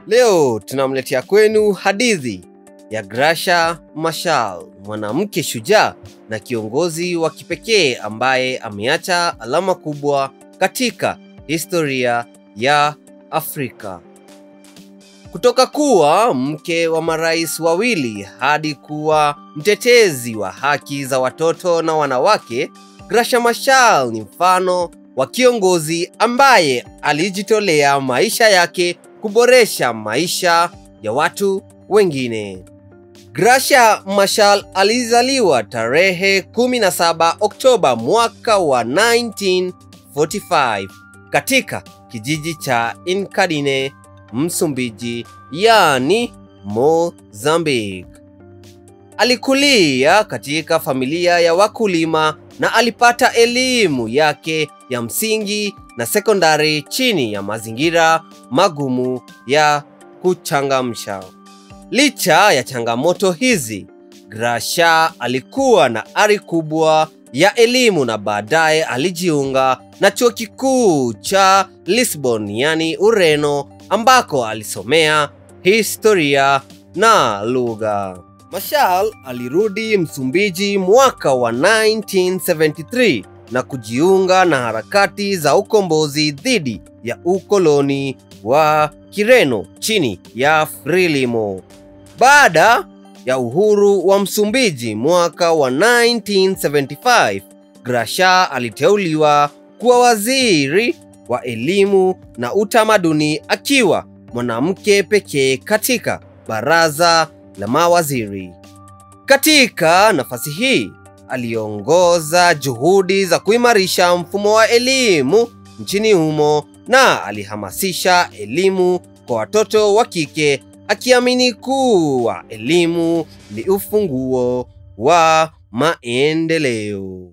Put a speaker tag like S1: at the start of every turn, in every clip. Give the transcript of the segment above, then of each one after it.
S1: Leo tunamletea kwenu hadithi ya Gracia Machel, mwanamke shujaa na kiongozi wa kipekee ambaye ameacha alama kubwa katika historia ya Afrika. Kutoka kuwa mke wa marais wawili hadi kuwa mtetezi wa haki za watoto na wanawake, Gracia Machel ni mfano wa kiongozi ambaye alijitolea maisha yake kuboresha maisha ya watu wengine. Gracia Machel alizaliwa tarehe 17 Oktoba mwaka wa 1945 katika kijiji cha Inkadine, Msumbiji, yaani Mozambique. Alikulia katika familia ya wakulima na alipata elimu yake ya msingi na sekondari chini ya mazingira magumu ya kuchangamsha. Licha ya changamoto hizi, Gracia alikuwa na ari kubwa ya elimu na baadaye alijiunga na chuo kikuu cha Lisbon, yani Ureno, ambako alisomea historia na lugha. Machel alirudi Msumbiji mwaka wa 1973 na kujiunga na harakati za ukombozi dhidi ya ukoloni wa Kireno chini ya Frelimo. Baada ya uhuru wa Msumbiji mwaka wa 1975, Gracia aliteuliwa kuwa waziri wa elimu na utamaduni akiwa mwanamke pekee katika baraza la mawaziri. Katika nafasi hii aliongoza juhudi za kuimarisha mfumo wa elimu nchini humo na alihamasisha elimu kwa watoto wa kike akiamini kuwa elimu ni ufunguo wa maendeleo.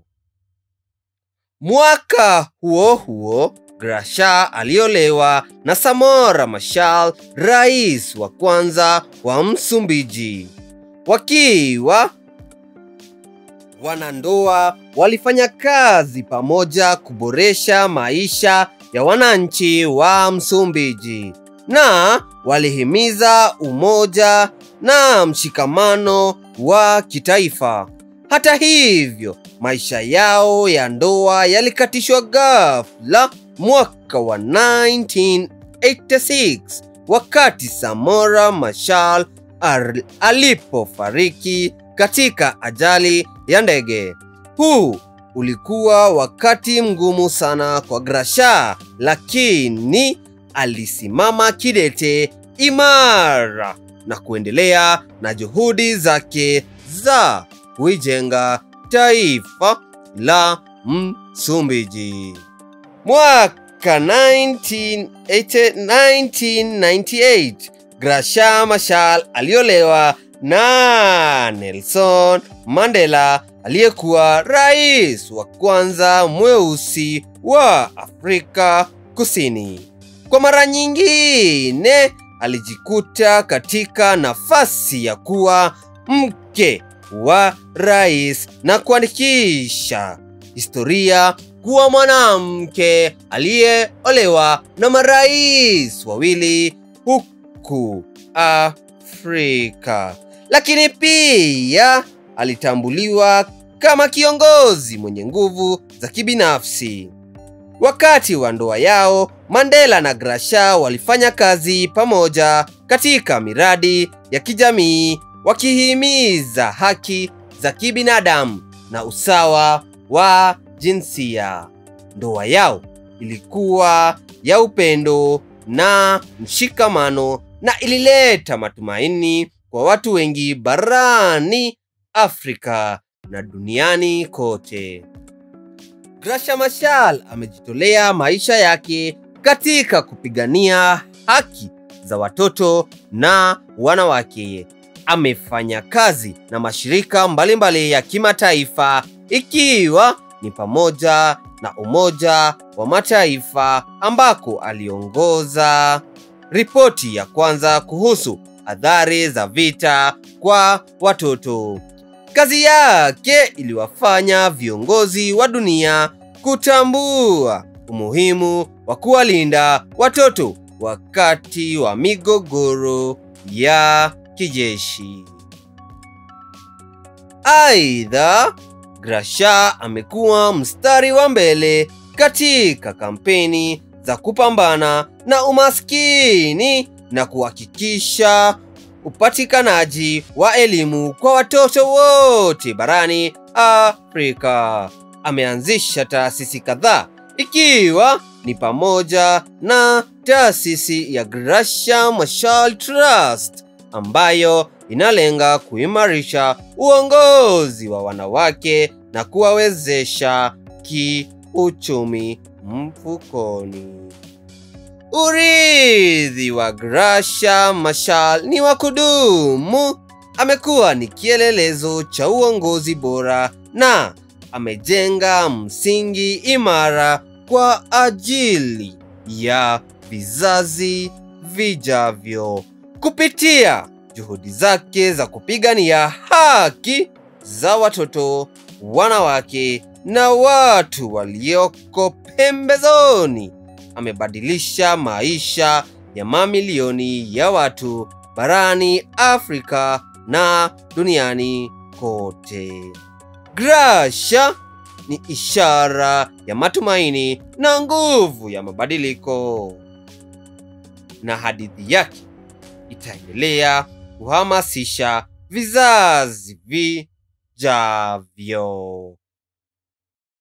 S1: Mwaka huo huo Gracia aliolewa na Samora Machel, rais wa kwanza wa Msumbiji. Wakiwa wanandoa, walifanya kazi pamoja kuboresha maisha ya wananchi wa Msumbiji na walihimiza umoja na mshikamano wa kitaifa. Hata hivyo, maisha yao ya ndoa yalikatishwa ghafla mwaka wa 1986 wakati Samora Machel alipofariki katika ajali ya ndege. Huu ulikuwa wakati mgumu sana kwa Gracia, lakini alisimama kidete imara na kuendelea na juhudi zake za kuijenga taifa la Msumbiji. Mwaka 1998 Gracia Machel aliolewa na Nelson Mandela aliyekuwa rais wa kwanza mweusi wa Afrika Kusini. Kwa mara nyingine alijikuta katika nafasi ya kuwa mke wa rais na kuandikisha historia kuwa mwanamke aliyeolewa na marais wawili huku Afrika. Lakini pia alitambuliwa kama kiongozi mwenye nguvu za kibinafsi. Wakati wa ndoa yao, Mandela na Gracia walifanya kazi pamoja katika miradi ya kijamii wakihimiza haki za kibinadamu na usawa wa jinsia. Ndoa yao ilikuwa ya upendo na mshikamano na ilileta matumaini kwa watu wengi barani Afrika na duniani kote. Gracia Machel amejitolea maisha yake katika kupigania haki za watoto na wanawake. Amefanya kazi na mashirika mbalimbali mbali ya kimataifa ikiwa ni pamoja na Umoja wa Mataifa ambako aliongoza ripoti ya kwanza kuhusu athari za vita kwa watoto. Kazi yake iliwafanya viongozi wa dunia kutambua umuhimu wa kuwalinda watoto wakati wa migogoro ya kijeshi. Aidha, Gracha amekuwa mstari wa mbele katika kampeni za kupambana na umaskini na kuhakikisha upatikanaji wa elimu kwa watoto wote barani Afrika. Ameanzisha taasisi kadhaa ikiwa ni pamoja na taasisi ya Gracha Machel Trust ambayo inalenga kuimarisha uongozi wa wanawake na kuwawezesha kiuchumi mfukoni. Urithi wa Gracha Machel ni wa kudumu. Amekuwa ni kielelezo cha uongozi bora na amejenga msingi imara kwa ajili ya vizazi vijavyo kupitia juhudi zake za kupigania haki za watoto, wanawake na watu walioko pembezoni. Amebadilisha maisha ya mamilioni ya watu barani Afrika na duniani kote. Gracha ni ishara ya matumaini na nguvu ya mabadiliko, na hadithi yake itaendelea kuhamasisha vizazi vijavyo.